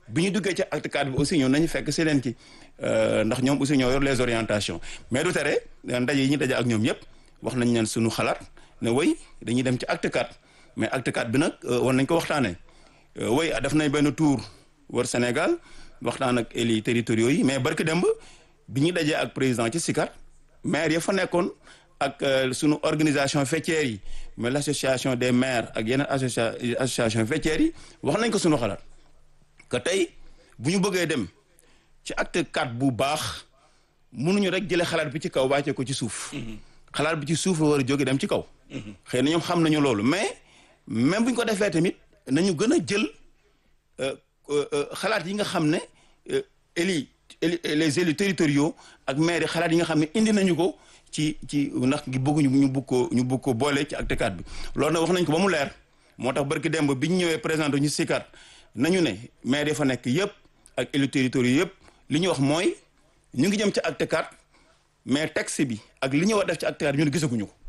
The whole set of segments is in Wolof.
bi ñu duggee ci acte cadre bi aussi ñoom nañu fekk si leen ci ndax ñoom aussi ñoo yor les orientations mais du tere ndaje yi ñu daje ak ñoom yëpp wax nañ leen suñu xalaat ne woy dañuy dem ci acte cadre mais acte cadre bi nag war nañ ko waxtaanee woy def nañ benn tour wër Sénégal waxtaan ak élus territoriaux yi mais barki demb bi ñu dajee ak président ci SICAR maire ya fa nekkoon ak sunu organisation faîtière yi mais l' association des maires ak yeneen associa association faîtière yi wax nañ ko sunu xalaat que tey bu ñu bëggee dem ci acte quatre bu baax mënuñu rek jëlee xalaat bi ci kaw wàcce ko ci suuf. xalaat bi ci suuf la war a jóge dem ci kaw. xëy na ñoom xam nañu loolu mais même bu ñu ko defee tamit nañu gën a jël xalaat yi nga xam ne élus les élus territoriaux ak maires yi xalaat yi nga xam ne indi nañu ko. ci ci ndax gi bëgguñu ñu bëgg ko ñu bëgg ko boole ci acte cadre bi loolu nag wax nañ ko ba mu leer moo tax barki démb bi ñu ñëwee présenté ñu SICAR nañu ne maire yi fa nekk yëpp ak élus territoriaux yëpp li ñu wax mooy ñu ngi jëm ci acte cadre mais texte bi ak li ñu war def ci acte cadre bi ñun gisaguñu ko.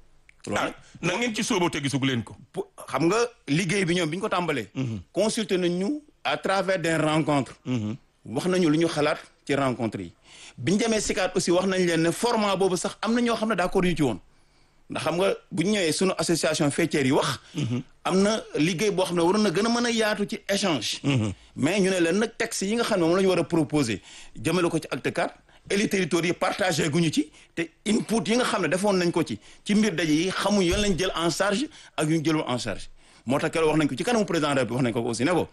ah na ngeen ci sóobu te gisagu leen ko. xam nga liggéey bi ñoom bi ñu ko tàmbalee. consulter nañ ñu à travers des rencontres. wax nañu lu ñu xalaat ci rencontre yi. bi ñu demee SICAR aussi wax nañ leen ne format boobu sax am na ñoo xam ne d'accord ñu ci woon ndax xam nga bu ñu ñëwee sunu association faîtière yi wax. am na liggéey boo xam ne waroon na gën a mën a yaatu ci échange. mais ñu ne leen nag texte yi nga xam ne moom la ñu war a proposer jëmale ko ci acte cadre élus territoriaux yi partagé guñu ci te input yi nga xam ne defoon nañ ko ci ci mbir daje yi xamuñ yoon lañ jël en charge ak yu ñu jëlul en charge moo tax keroog wax nañ ko ci kanamu président bi wax nañ ko aussi ne ko.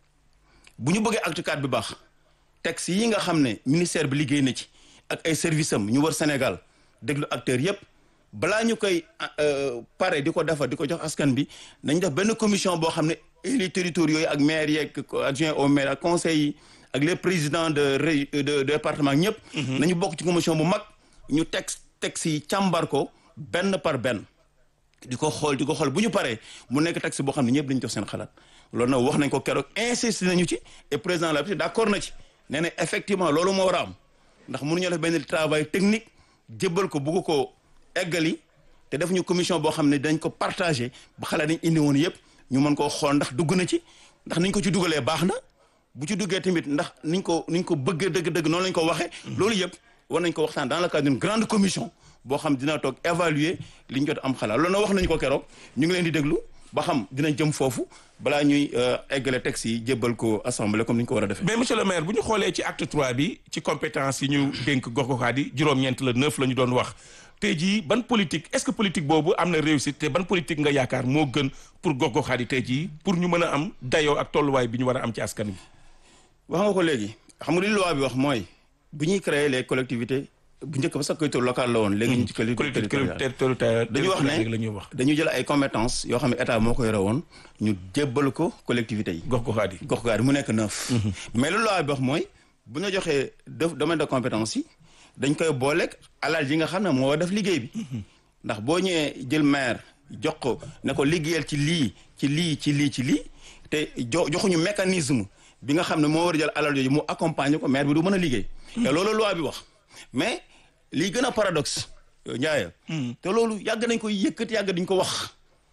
bu ñu bëggee acte cadre bi baax. texte yi nga xam ne ministère bi liggéey na ci ak ay service am ñu war Sénégal déglu acteurs yépp balaa ñu koy pare di ko defar di ko jox askan bi nañ def benn commission boo xam ne élus territoriaux yi ak maires yeeg adjoint au maire ak conseils yi ak les présidents de de département ñëpp. nañu bokk ci commission bu mag ñu texte texte yi càmbar ko benn par benn. di ko xool di ko xool bu ñu paree mu nekk texte boo xam ne ñëpp dañu jox seen xalaat loolu nag wax nañ ko keroog insisté nañu ci et président la d' accord na ci. nee na effectivement loolu moo war a am ndax mënuñoo def benn travail technique jébbal ko bugg ko eggali te def ñu commission boo xam ne dañ ko partagé ba xalaat dañ indi woon yëpp ñu mën koo xool ndax dugg na ci ndax niñ ko ci dugalee baax na bu ci duggee tamit ndax niñ ko niñ ko bëggee dëgg-dëgg noonu lañ ko waxee. loolu yëpp war nañ ko waxtaan dans le cadre d'une grande commission boo xam dina toog évaluer li ñu jot am xalaat loolu nag wax nañu ko keroog ñu ngi leen di déglu ba xam dinañ jëm foofu balaa ñuy eggale texte yi jébbal ko assemblée comme ni ñu ko war a defee. mais monsieur le maire bu ñu xoolee ci acte trois bi ci compétence yi ñu dénk gox-goxaat yi juróom-ñeent la neuf la ñu doon wax tey jii ban politique est-ce que politique boobu am na réussite te ban politique nga yaakaar moo gën pour gox-goxaat yi tey jii pour ñu mën a am dayoo ak tolluwaay bi ñu war a am ci askan wi. wax nga ko léegi xam nga li loi bi wax mooy bu ñuy créer les collectivités. bu njëkk ba sax collectivité locale la woon léegi ñu ci collectivité territoriale dañu wax ne dañu jël ay compétences yoo xam ne état moo ko yore woon ñu jébbal ko collectivité yi gox goxaat yi gox goxaat yi mu nekk neuf mais lu loi bi wax mooy bu ñu joxee domaine de compétence yi dañ koy booleeg alal yi nga xam ne moo war def liggéey bi ndax boo ñëwee jël maire jox ko ne ko liggéeyal ci lii ci lii ci lii ci lii te jo joxuñu mécanisme bi nga xam ne moo war a jël alal yooyu mu accompagner ko maire bi du mën a liggéey te loolu loi bi wax mais lii gën a paradoxe Ndiaye. te loolu yàgg nañ ko yëkkati yàgg dañ ko wax.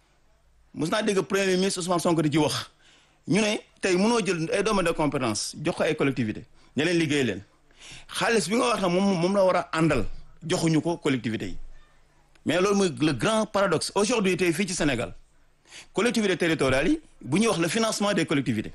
mos naa dégg premier ministre Ousmane Sonko di ci wax ñu ne tey mënoo jël ay domaine de compétence jox ko ay collectivité ña leen liggéey leen xaalis bi nga wax ne moom moom la war a àndal joxuñu ko collectivité yi mais loolu mooy le grand paradoxe aujourd'hui tey fii ci Sénégal collectivité territoriales yi bu ñuy wax le financement des collectivités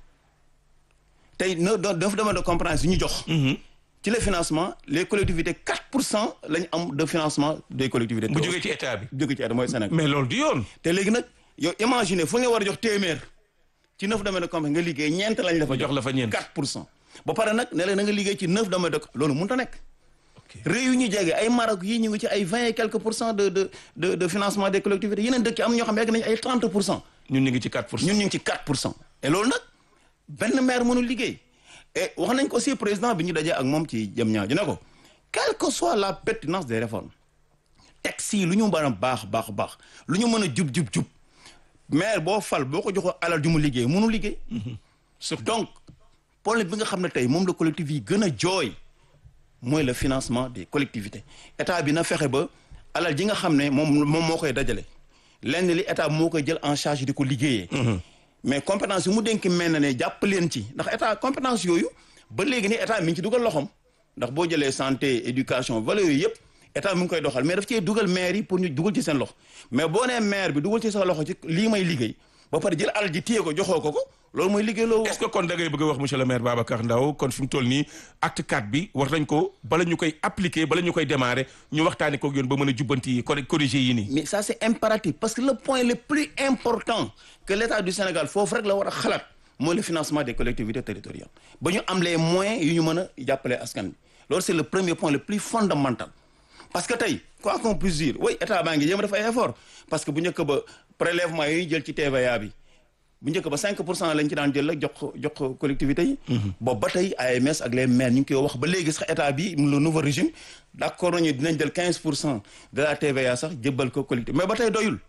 tey no dafa domaine de compétence yi ñu jox. ci le financement les collectivités 4 pour cent la ñu am de financement des collectivités. bu jógee ci état bi. jógee ci état mooy Sénégal. mais loolu du yoon. te léegi nag yow imaginer fu ñu war a jox téeméer ci neuf domaines de compétence nga liggéey ñeent lañ la fa jox la fa ñeent 4 pour cent. ba pare nag ne la na nga liggéey ci neuf domaines de loolu mënut a nekk. réew yu ñu jege ay Maroc yi ñu ngi ci ay vingt et quelques pour cent de de de de financement des collectivités yeneen dëkk am ñoo xam ne yegg nañu ay 30 pour cent. ñun ñu ngi ci 4 pour cent ñun ñu ngi ci 4 pour cent. et loolu nag benn maire mënul liggéey. et wax nañ ko aussi président bi ñu dajee ak moom ci jëm ñaaw ji ne ko quelle que soit la pertinence des réformes texte yi lu ñu mën a baax baax baax lu ñu mën a jub jub jub maire boo fal boo ko joxoo alal ju mu liggéey mënu liggéey. surtout donc problème bi nga xam ne tey moom la collectif yi gën a jooy mooy le financement des collectivités état bi na fexe ba alal ji nga xam ne moom moom moo koy dajale lenn li état moo koy jël en charge di ko liggéeyee. mais compétence yu mu dénk mel na ne jàpp leen ci ndax état compétence yooyu ba léegi ni état mi ngi ci dugal loxoom ndax boo jëlee santé éducation valeurs yooyu yëpp état mi ngi koy doxal mais daf cee dugal maire yi pour ñu dugal ci seen loxo mais boo nee maire bi dugal ci sa loxo ci lii may liggéey ba pare jël alal ji téye ko joxoo ko ko loolu mooy liggéey loo est-ce que kon da ngay bëgg a wax monsieur le maire Babacar Ndao kon fi mu toll nii acte 4 bi war nañ ko bala ñu koy appliquer bala ñu koy démarrer ñu waxtaanee koog yoon ba mën a jubbanti yi corriger yi nii. mais ça c'est impératif parce que le point le plus important que l'État du Sénégal foofu rek la war a xalaat mooy le financement des collectivités territoriales ba ñu am les moyens yu ñu mën a jàppale askan bi loolu c'est le premier point le plus fondamental parce que tey quoi qu'on puisse dire oui état baa ngi jéem a def ay effort parce que bu njëkk ba prélèvement yi jël ci TVA bi bu njëkk ba 5 pour cent lañ ci daan jël rek jox ko jox ko collectivités yi. boobu ba tey AMS ak les maires ñu ngi koy wax ba léegi sax état bi le nouveau régime d'accord nañu dinañ jël 15 pour cent de la TVA sax jébbal ko collectivité mais ba tey doyul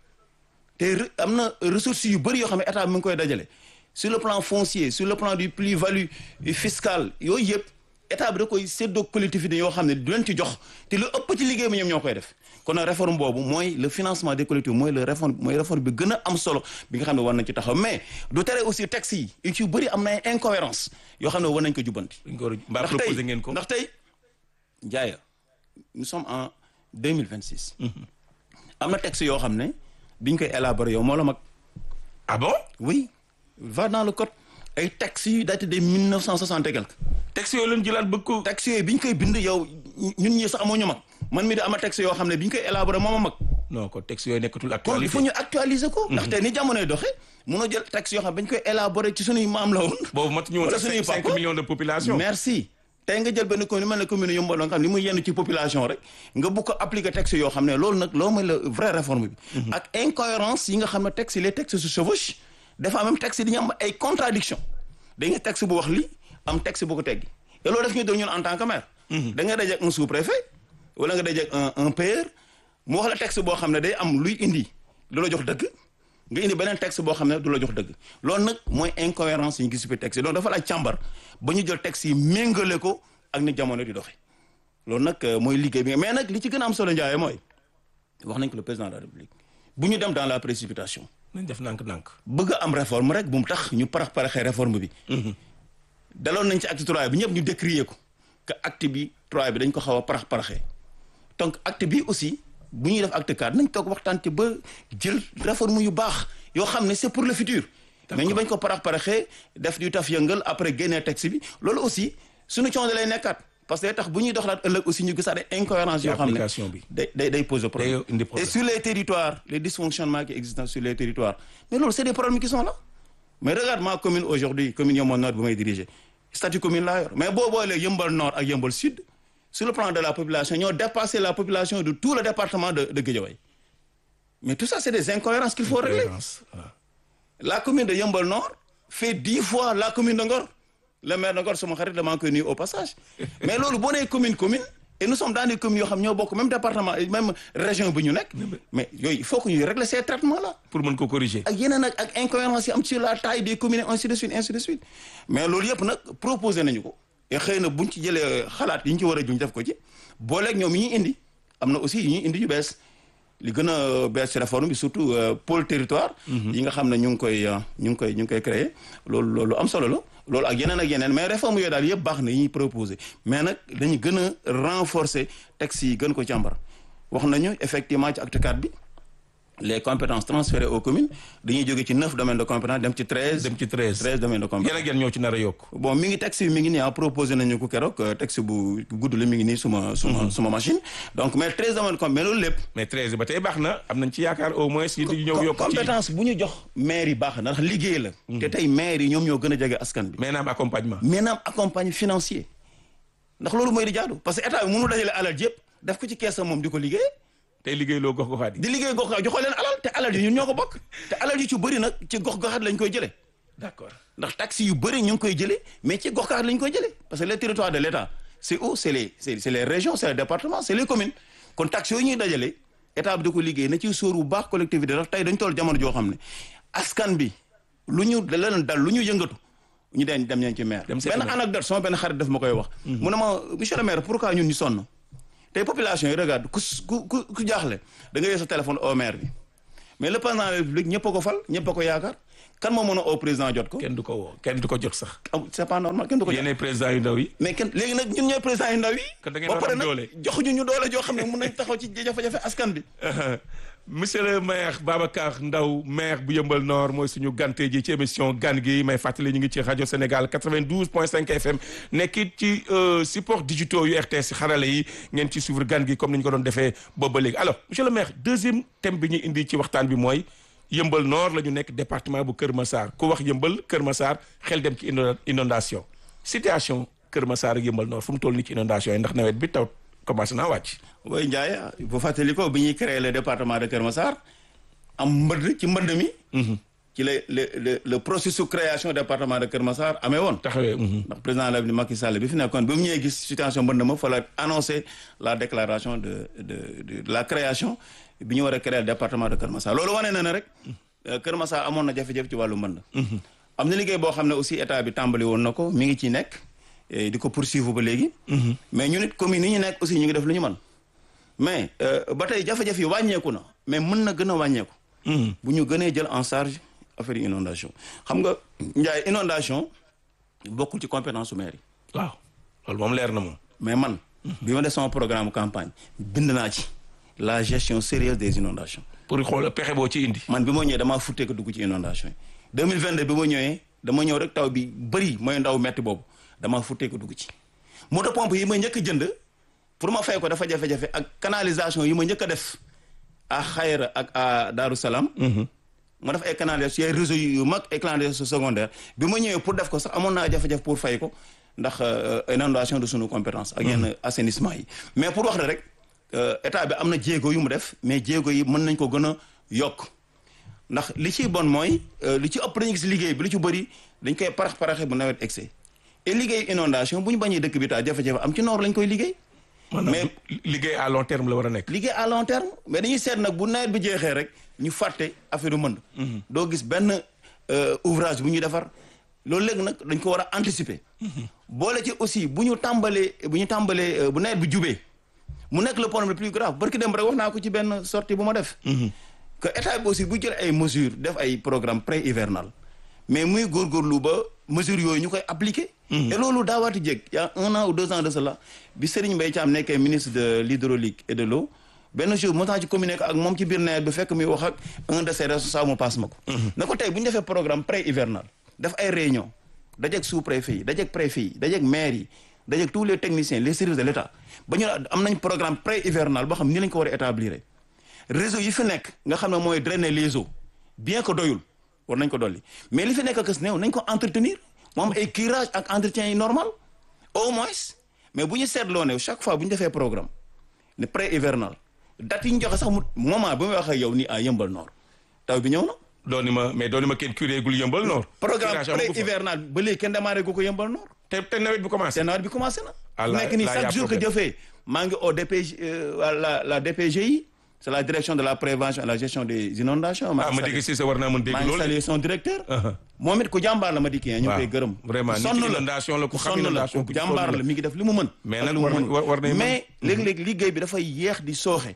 te am na ressources yu bëri yoo xam ne état bi mu ngi koy dajale sur le plan foncier sur le plan du plus-value fiscale yooyu yëpp état bi da koy séddoo collectivité yoo xam ne du leen ci jox te lu ëpp ci liggéey bi ñoom ñoo koy def kon nag réforme boobu mooy le financement des collectivités mooy le réforme mooy réforme bi gën a am solo bi nga xam ne war nañ ci taxaw mais du tere aussi texte yi yu ci bëri am na ay incohérence yoo xam ne war nañ ko jubbanti mbaa proposé ngeen ko ndax tey jaaya nous sommes en 2026 am na texte yoo xam ne biñ koy élaborer yow moo la mag ah bon oui va dans le code ay textes yu daté de 1960 et quelque texte yooyu leen jëlaat bëgg ko textes yooyu bi ñu koy bind yow ñun ñi sax amoo ñu mag man mi di ama texte yoo xam ne bi ñu koy élaborer moom a mag non ko texte yooyu nekkatul kon il actualité faut ñu actualiser ko ndaxte ni jamonoy doxee mënoo jël texte yoo xam ne ba ñu koy élaborer ci suñuy maam la woon boobu mat ñu woon wala sax suñuy cinq papa. millions de population merci tey nga jël benn commune mel ne commune Yeumbeul nga xam ne li muy yenn ci population rek nga bu ko appliquer texte yoo xam ne loolu nag loolu mooy la vraie réforme bi ak incohérence yi nga xam ne texte les textes se chevauchent des fois même texte yi dañu am ay contradiction da nga texte bu wax lii am texte bu ko teggi et loolu def ñu doon ñun en tant que maire da nga daje ak un sous-préfet wala nga daje ak un un père mu wax la texte boo xam ne day am luy indi lu la jox dëgg nga indi beneen texte boo xam ne du la jox dëgg loolu nag mooy incohérence yi ñu gis ci texte yi donc dafa laaj càmbar ba ñu jël texte yi méngale ko ak ni jamono di doxe loolu nag euh, mooy liggéey bi mais nag li ci gën a am solo njaaye mooy wax nañ ko le président de la république bu ñu dem dans la précipitation nañ def nànk-nànk bëgg a am réforme rek bu mu tax ñu parax paraxee réforme bi daloon nañ ci acte trois bi ñëpp ñu décrier ko que acte bi trois bi dañ ko xaw a parax paraxee donc acte bi aussi bu ñuy def acte quatre nañ toog waxtaan ci ba jël réforme yu baax yoo xam ne c'est pour le futur mais ñu bañ ko parax paraxee def du taf yëngal après génnee texte bi loolu aussi suñu coono lay nekkaat parce que day tax bu ñuy doxalaat ëllëg aussi ñu gisaat ay incohérences yoo xam ne application bi. day day day poser problème Day indi problème. et sur les territoires les dysfonctionnements qui existent sur les territoires mais loolu c'est des problèmes qui sont là mais regarde ma commune aujourd'hui commune Yeumbeul Nord bu may diriger statut commune laa yor mais boo boolee Yeumbeul Nord ak Yeumbeul Sud sur le plan de la population ñoo dépassé la population de tout le département de de Guédiawaye mais tout ça c'est des incohérences qu'il faut régler Cohérence, waaw. la commune de Yeumbeul Nord fait dix fois la commune de Ngor le maire de Ngor sama xarit dama koy nuyu au passage mais loolu boo nee commune commune et nous sommes dans des communes yoo xam ñoo bokk même département et même région bi ñu nekk mais yooyu il faut que ñuy régler ces traitements là pour mën ko corriger ak yeneen ak ak incohérence yi am sur la taille des communes ainsi de suite ainsi de suite mais loolu yëpp nag proposé nañu ko et xëy na buñ ci jëlee xalaat yi ñu ci war a juñ def ko ci booleeg ñoom yi ñuy indi am na aussi yi ñuy indi yu bees li gën a bees ci réforme bi surtout euh, pôle territoire yi nga xam ne ñu ngi koy euh, ñu ngi koy ñu ngi koy créer loolu loolu am solo la loolu ak yeneen ak yeneen mais réforme yooyu daal yëpp baax na yi ñuy proposé mais nag dañu gën a renforcer texte yi gën ko càmbar wax nañu effectivement ci acte 4 bi les compétences transférées aux communes dañuy jóge ci neuf domaines de compétence dem ci treize dem ci treize treize domaines de compétence yan ak yan ñoo ci nar a yokk bon mi ngi texte bi mi ngi nii ah proposé nañu ko keroog euh, texte bu gudd la mi ngi nii suma suma suma machine donc mais treize domaines de compétence mais loolu lépp mais treize ba tey baax na am nañ ci yaakaar au moins yi di ñëw yokk ci compétence bu ñu jox maire yi baax na ndax liggéey la te tey maire yi ñoom ñoo gën a jege askan bi mais naam accompagnement maintenant accompagne financier ndax loolu mooy di jaadu parce que état bi mënu dajale alal yëpp def ko ci keesam moom di ko liggéey tey liggéey loo gox goxaat yi di liggéey gox goxaat joxoo leen alal te alal yi ñun ñoo ko bokk te alal yi ci bëri nag ci gox goxaat lañ koy jëlee d'accord ndax taxes yu bëri ñu ngi koy jëlee mais ci gox goxaat lañ koy jëlee parce que les territoires de l'État c'est où c'est les c'est c'est les régions c'est les départements c'est les communes kon taxes yooyu ñuy dajale état bi da ko liggéey na ci sóor bu baax collectivité ndax tey dañ toll jamono joo xam ne askan bi lu ñu da leen dal lu ñu yëngatu ñu den dem ñeen ci maire Dem seeti benn maire. anecdote sama benn xarit daf ma koy wax mu ne ma monsieur le maire pourquoi ñun ñu sonn tey population yi regarde ku s- ku ku ku jaaxle da nga yor sa téléphone au maire bi mais le président de la république ñëpp a ko fal ñëpp a ko yaakaar kan moo mën a au président jot ko kenn du ko woo kenn du ko jot sax am c'est pas normal kenn du ko jot yéenay président yu ndaw yi mais kenn léegi nag ñun ñooy président yu ndaw yi Kon da ngeen ba war a pare am nag doole. joxuñu ñu doole joo xam ne mën nañ taxaw ci jafe-jafe askan bi monsieur le maire Babacar Ndaw maire bu Yëmbal Nord mooy suñu gante ji ci émission gan gi may fàttali ñu ngi ci rajo Sénégal 92.5 FM nekkit ci euh, support digitaux yu RTS xarale yi ngeen ci suivre gan gi comme ni ñu ko doon defee boobu ba léegi alors monsieur le maire deuxième thème bi ñu indi ci waxtaan bi mooy Yëmbal Nord la ñu nekk département bu Kër Massar ku wax Yëmbal Kër Massar xel dem ci indo- inondation situation Kër Massar ak Yëmbal Nord fu mu toll nii ci inondation yi ndax nawet bi taw commencé naa wàcc. way Ndiaye bu fàttali ko bi ñuy créé le département de Kër Massar am mbënd ci mbënd mi ci la le le le processus création département de Kër Massar amee woon taxawee. mhm. ndax président la Macky Sall bi fi nekkoon bi mu ñëwee gis situation mbënd ma fa la annoncé la déclaration de de de, de la création bi ñu war a créer le département de Kër Massar loolu wane na ne rek euh, Kër Massar amoon na jafe-jafe ci wàllu mbënd am na liggéey boo xam ne aussi état bi tàmbali woon na ko mi ngi ciy nekk eh, di ko poursuivre ba léegi mais ñu nit commune yi ñu nekk aussi ñu ngi def lu ñu mën mais euh, ba tey jafe-jafe yi wàññeeku na mais mën na gën a wàññeeku bu ñu gënee jël en charge affaire yi inondation xam nga Ndiaye inondation bokkul ci compétence su maire yi waaw loolu moom leer na moom. mais man bi ma def sama programme campagne bind naa ci la gestion sérieuse des inondations pour xool pexe boo ci indi. man bi ma ñëwee damaa futtee ko dugg ci inondation yi 2022 bi ma ñëwee dama ñëw rek taw bi bëri mooy ndaw metti boobu damaa futtee ko dugg ci moto pompe yi ma njëkk a jënd pour ma fay ko dafa jafe-jafe ak canalisation yi ma njëkk a def à Xayra ak à Daaru Salaam ma def ay canalisation ay réseau yu mag ay canalisation secondaire bi ma ñëwee pour def ko sax amoon naa jafe-jafe pour fay ko ndax euh, inondation de sunu compétence ak yenn assainissement yi mais pour wax la rek euh, état bi am na jéego yu mu def mais jéego yi mën nañ ko gën a yokk ndax li ciy bon mooy euh, li ci ëpp dañu gis liggéey bi li ci bëri dañ koy parax paraxe bu nawet excès et liggéey inondation bu ñu bañee dëkk bi taa jafe-jafe am ci noor lañ koy liggéey maanaam liggéey à long terme la war a nekk. liggéey à long terme mais dañuy seet nag bu nawet bi jeexee rek ñu fàtte affaire yu mënd doo gis benn euh, ouvrage bu ñuy defar loolu léegi nag dañ ko war a anticiper boole ci aussi bu ñu tàmbalee bu ñu tàmbalee euh, bu nawet bi jubee mu nekk le problème le plus grave barki dem rek wax naa ko ci benn sortie bu ma def que état bi aussi bu jël ay mesures def ay programme pré hivernal mais muy góorgóorlu ba mesures yooyu ñu koy appliquer et loolu daawaati jéeg y a un an ou deux ans de cela bi Serigne Mbaye Thiam nekkee ministre de l'hydraulique et de l'eau benn jour moo tax ci communiqué ak moom ci biir nawet bi fekk muy wax ak un de ses responsables mu passe ma ko na ko tey bu ñu defee programme pré hivernal def ay réunion dajeeg sous préfet yi dajeeg préfet yi dajeeg maire yi dajeeg tous les techniciens les services de l'état ba ñu am nañ programme pré hivernal boo xam ni lañ ko war a établir réseau yi fi nekk nga xam ne mooy drainer les eaux bien que doyul war nañ ko dolli mais li fi nekk kës néew nañ ko entretenir moom ay curage ak entretien yi normal au moins mais bu ñu seetloo ne chaque fois bu ñu defee programme ne pré hivernal date yi ñu joxe sax mu moment bi may wax ak yow nii à Yëmbal Nord taw bi ñëw na. dooni ma mais dooni ma kenn curé gul yëmbal Nord. programme Curage amagu pré fa. hivernal ba léegi kenn démarré gu ko Yëmbal Nord. te te nawet bi commencé. te nawet bi commencé na. Ah, fu là- nekk nii là, y a chaque jour que problème. jëfee maa ngi au DPG euh, la la DPGI c'est la direction de la prévention et la gestion des inondations. ah ma ngi dégg si sa war naa mën dégg maa ngi loolu. saluer son directeur. Uh-huh. moom it ku jàmbaar la ma di kii ñu ngi koy gërëm. vraiment ku nit sonn ci inondation la ku xam sonn la inondation ku ku jàmbaar sonn la mi ngi def li mu mën. Mais ak nag li mu war na- mënul. war- war nay mën. mais léeg-léeg liggéey bi dafay yeex di sooxe.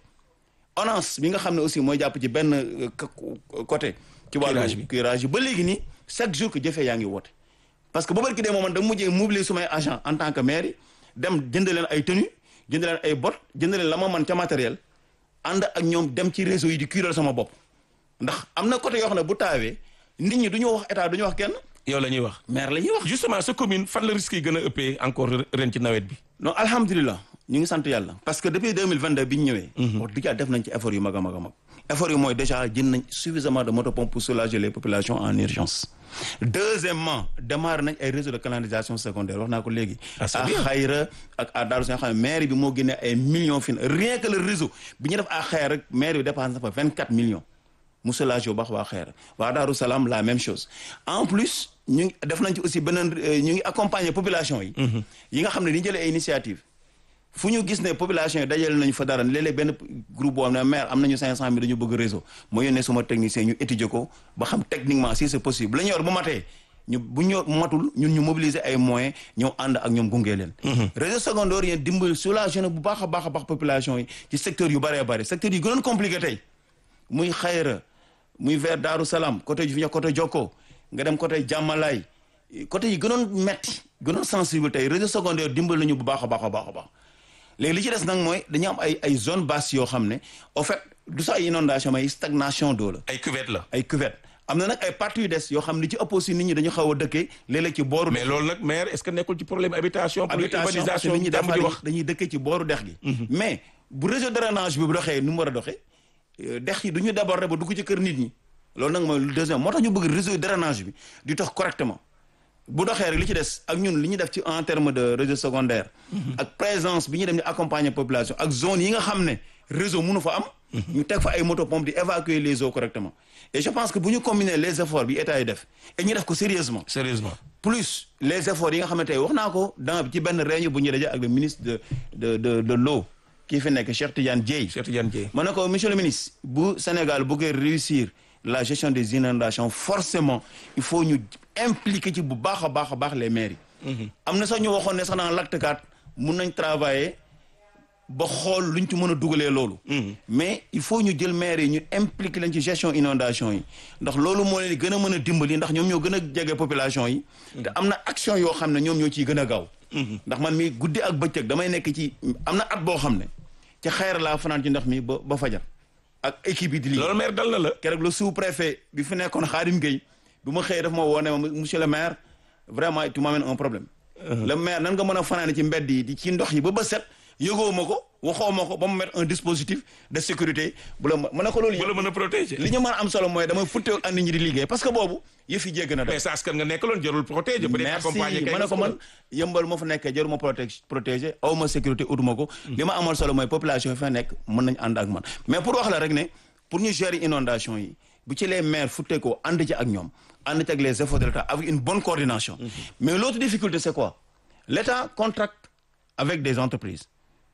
ONAS bi nga xam ne aussi mooy jàpp ci benn euh, k- côté. ci wàllu Curage bi. curage yi ba léegi nii chaque jour que jëfee yaa ngi woote. parce que bu barki dee moom man dama mujjee mobiliser sumay agent en tant que maire yi dem jënd leen ay tenue jënd leen ay bot jënd leen la ma mën ca matériel ànd ak ñoom dem ci réseau yi di cural sama bopp ndax am na côté yoo xam ne bu taawee nit ñi du ñu wax état du ñu wax kenn yow la ñuy wax. maire la ñuy wax justement sa commune fan la risque yi gën a ëppee encore ren ci nawet bi. non alhamdulilah ñu ngi sant yàlla parce que depuis 2022 bi ñu ñëwee wax dëgg yàlla def nañ ci effort yu mag a mag a mag effort yi mooy déjà jënd nañ suffisamment de motopompes pour soulager les populations en urgence deuxièmement démarré nañ ay réseau de canalisation secondaire wax naa ko léegi Ah, c'est à bien. Xayra ak à Darou Salaam xam ne maire bi moo génnee ay millions fin rien que le réseau bi ñu def à Xayra rek maire bi dépense na fa 24 millions mu soulagé bu baax waa Xayra waa Darou Salaam la même chose en plus ñu ngi def nañ ci aussi beneen euh, ñu ngi accompagner population yi yi nga xam ne dañu jëlee ay initiative fu ñu gis ne population yi dajale nañu fa dara léeg-léeg benn groupe boo xam ne maire am nañu 500 mille dañu bëgg réseau moo yónnee suma technicien ñu étudier ko ba xam techniquement si c'est possible la ñu yor bu matee ñu bu ñu matul ñun ñu mobiliser ay moyens ñëw ànd ak ñoom gunge leen. réseau secondaire yi dimbali soulager na bu baax a baax a baax population yi ci secteur yu bëree bëri secteur yi gënoon compliqué tey muy Xayra muy vers Daaru Salaam côté fi ñu côté Jokko nga dem côté jàmmalaay côté yi gënoon metti gënoon sensible tey réseau secondaire dimbal nañu bu baax a baax a baax a baax léegi li ci des nag mooy dañu am ay ay zone basse yoo xam ne au fait du sax ay inondation mais stagnation d'eau la ay cuvette la. ay cuvette am na nag ay parties yu des yoo xam ne ci ëpp aussi nit ñi dañu xaw a dëkkee léeg-léeg ci booru mais loolu nag maire est-ce que nekkul ci problème habitation. pour habitation parce que urbanisation nit ñi jàmm dafa di wax. dañuy dëkkee ci booru dex gi mais bu réseau de drainage bi bu doxee nu mu war a doxee euh, dex yi du ñu déborder ba dugg ci kër nit ñi loolu nag mooy le deuxième moo tax ñu bëgg réseau de drainage bi di dox correctement bu doxee rek li ci des ak ñun li ñu def ci en terme de réseau secondaire ak présence bi ñu dem di accompagner population ak zone yi nga xam ne réseau mënu fa am ñu teg fa ay moto pompe di évacuer les eaux correctement et je pense que bu ñu combiner les efforts bi état yi def et ñu def ko sérieusement sérieusement. plus les efforts yi nga xamante ne wax naa ko dans ci benn réunion bu ñu daje ak le ministre de de de de l'eau kii fi nekk Cheikh Tidiane Dièye Cheikh Tidiane Dièye. ma ne ko monsieur le ministre bu Sénégal bëggee réussir la gestion des inondations forcément il faut ñu impliquer ci bu baax a baax a baax les maires yi am na sax ñu waxoon ne sax dans l'acte 4 mun nañ travailler ba xool luñ ci mën a dugalee loolu mais il faut ñu jël maires yi ñu impliquer leen ci gestion inondation yi ndax loolu moo leen di gën a mën a dimbali ndax ñoom ñoo gën a jege population yi te am na action yoo xam ne ñoom ñoo ciy gën a gaaw ndax man mi guddi ak bëccëg damay nekk ci am na at boo xam ne ci xayra laa fanaan ci ndox mi ba ba fajar ak équipe yi di liggéey loolu maire dal na la. keroog le sous-préfet bi fi nekkoon Khadim Gueye bi ma xëyee daf ma woo ne ma monsieur le maire vraiment tu m'amènes un problème le maire nan nga mën a fanaane ci mbedd yi di ci ndox yi ba ba set yëgoo ma ko waxoo ma ko ba mu mettre un dispositif de sécurité bu la mën a ko loolu bu la yëpp mën a protéger. li ñu mën a am solo mooy damay futte ak nit ñi di liggéey parce que boobu yëf yi jégg na mais def sa askan nga nekkaloon jarul protéger. peut être merci accompagner kay ma ne ko man yëmbal ma fa nekkee jaruma protège protégé aw ma sécurité utuma ko li ma amal solo mooy population yi fa nekk mën nañ ànd ak man mais pour wax la rek ne pour ñu gérer inondation yi bu ci les maires futte ko ànd ci ak ñoom ànd ci ak les efforts de l'État avec une bonne coordination mais l'autre difficulté c'est quoi l'État contracte avec des entreprises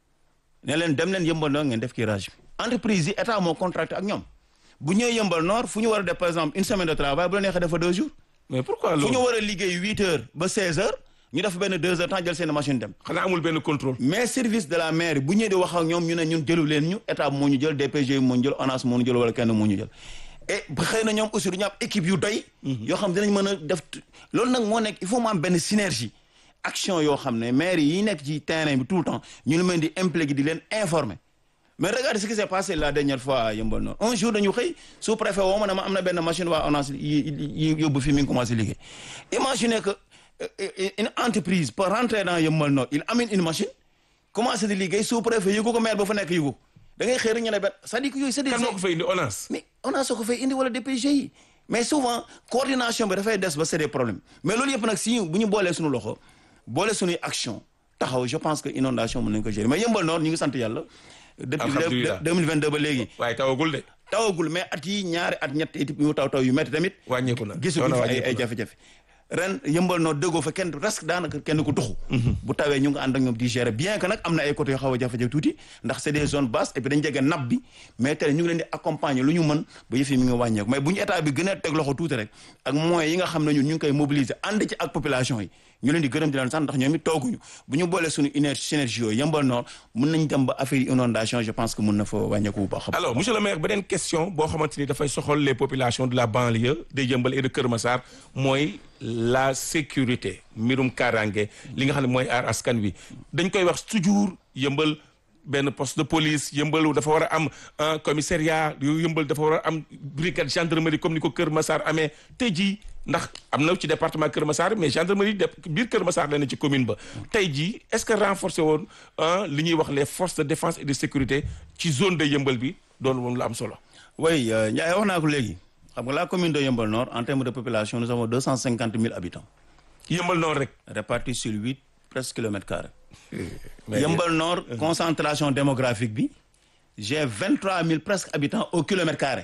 ne leen dem leen yëmbal nord ngeen def curage bi entreprise yi état moo contracté ak ñoom bu ñëwee yëmbal nord fu ñu war a def par exemple une semaine de travail bu la neexee defa deux jours mais pourquoi fu loolu. ñu war a liggéey huit heures ba seize heures ñu def benn deux heures temps jël seen machine dem xanaa amul benn contrôle. mais service de la mairie bu ñëwee di wax ak ñoom ñu ne ñun jëlu leen ñu état moo ñu jël DPG moo ñu jël ONAS moo ñu jël wala kenn moo ñu jël et ba xëy na ñoom aussi du ñu am équipe yu doy yoo xam dinañ mën a def loolu nag moo nekk il faut mu am benn synergie action yoo xam ne maire yi nekk ci terrain bi tout le temps ñu leen mën di impliquer di leen informer mais regardez ce qui s'est passé la dernière fois à Yeumbeul Nord un jour dañu xëy sous préfet woo ma ne ma am na benn machine waa ONAS yi yi yóbbu fi mi ngi commencé liggéey imaginez que euh, euh, une entreprise peut rentrer dans Yeumbeul Nord il amène une machine commencé di liggéey sous préfet yëgu ko maire ba fa nekk yëgu da ngay xëy rek ñu ne benn c'est-à-dire que yooyu c'est des kan moo ko fay indi ONAS. mais on a soo ko fay indi wala DPG yi mais souvent coordination bi dafay des ba c'est des problèmes mais loolu yëpp nag si ñu bu ñu boolee suñu loxo boole suñuy action taxaw je pense que inondation mën nañu ko gérer mais Yeumbeul Nord ñu ngi sant yàlla depuis Alhamdulillah. 2022 ba léegi waaye tawagul de. tawagul mais at yi ñaari at ñett it yu taw taw yu métti tamit wàññeeku na. gisuñu Coono fi ay wàññeeku ay na. jafe-jafe ren yëmbal noo déggoo fa kenn presque daanaka kenn ku tuxu bu tawee ñu ngi ànd ak ñoom di gérer bien que nag am na ay côté yoo xaw a jafe-jafe tuuti ndax c'est des zones basses et puis dañ jege nappe bi mais tey ñu ngi leen di accompagner lu ñu mën ba yëf yi mi ngi wàññeeku mais bu ñu état bi gën a teg loxo tuuti rek ak moyens yi nga xam ne ñun ñu ngi koy mobiliser ànd ci ak population yi ñu leen di gërëm di leen sant ndax ñoom it tooguñu bu ñu boolee suñu énergie synergie yooyu yëmbal noor mën nañ dem ba affaire yi inondation je pense que mën na fa wàññeeku bu baax a baax. alors monsieur le maire beneen question boo xamante ni dafay soxal les populations de la banlieue de Yeumbeul et de Kër Massar mooy la sécurité mbirum kaaraange li nga xam ne mooy aar askan wi dañ koy wax toujours Yeumbeul benn poste de police Yeumbeul dafa war a am un commissariat Yeumbeul dafa war a am brigade gendarmerie comme ni ko Kër Massar amee tey jii ndax am na ci département Kër Massar mais gendarmerie de biir Kër Massar la ne ci commune ba tey jii est-ce que renforcer woon li ñuy wax les forces de défense et de sécurité ci zone de Yeumbeul bi doon moom la am solo. oui euh, Ndiaye wax naa ko léegi xam nga la commune de Yeumbeul Nord en termes de population nous avons deux cent cinquante mille habitants Yeumbeul Nord rek. répartis sur huit presque kilomètres carrés. mais Yeumbeul Nord concentration démographique bi j'ai vingt trois mille presque habitants au kilomètre carré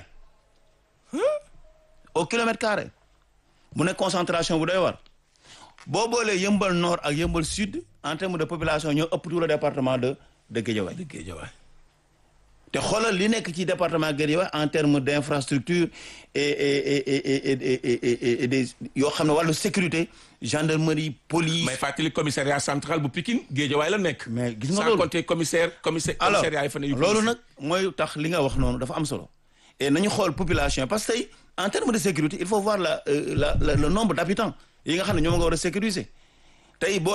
au kilomètre carré mu nekk concentration bu doy war boo boolee Yeumbeul Nord ak Yeumbeul Sud en termes de population ñoo ëpp tout le département de de Guédiawaye dëgg Guédiawaye. te xoolal li nekk ci département Guédiawaye en termes d'infrastructure et et et et et et et des yoo xam ne wàllu sécurité gendarmerie police. may fàttali commissariat central bu Pikine Guédiawaye la nekk. mais gis nga sans loolu compter commissaire commissaire alors commissariat yi fa ne yu loolu nag mooy tax li nga wax noonu dafa am solo et nañu xool population parce que tey en termes de sécurité il faut voir la la le nombre d'habitants yi nga xam ne ñoom nga war a sécuriser tey boo